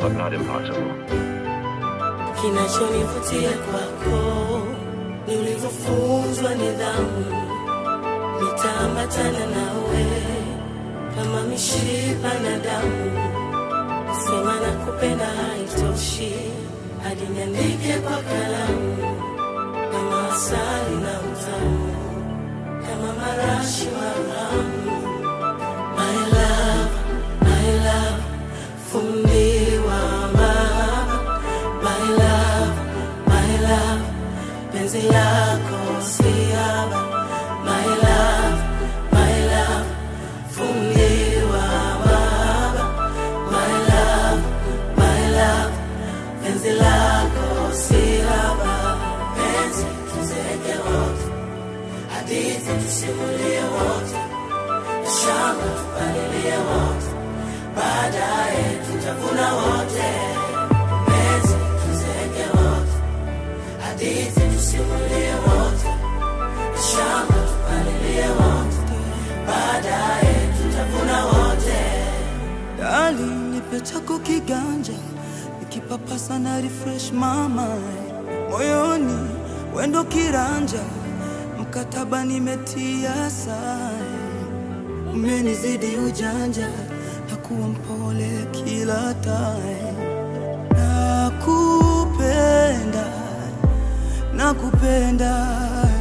but not impossible. Kinachonivutia kwako ni ulivyofunzwa nidhamu, nitaambatana nawe kama mishipa na damu. Kusema na kupenda haitoshi, hadi niandike kwa kalamu, kama asali na utamu, kama marashi maramu. My love, my love, fundiwa mahaba. My love, my love, penzi lako siaba. My love, my love, fundiwa mahaba. My love, my love, penzi lako siaba. Penzi tuzeke wote, hadithi tusimulie wote shamba tupalilie wote, baadaye tutavuna wote. Penzi tuzeke wote, hadithi tusimulie wote, shamba tupalilie wote, baadaye tutavuna wote. Dali, nipe chako kiganja, nikipapasa na refresh mama moyoni, wendo kiranja, mkataba nimetia sahi, umenizidi ujanja, na kuwa mpole kila time, nakupenda, nakupenda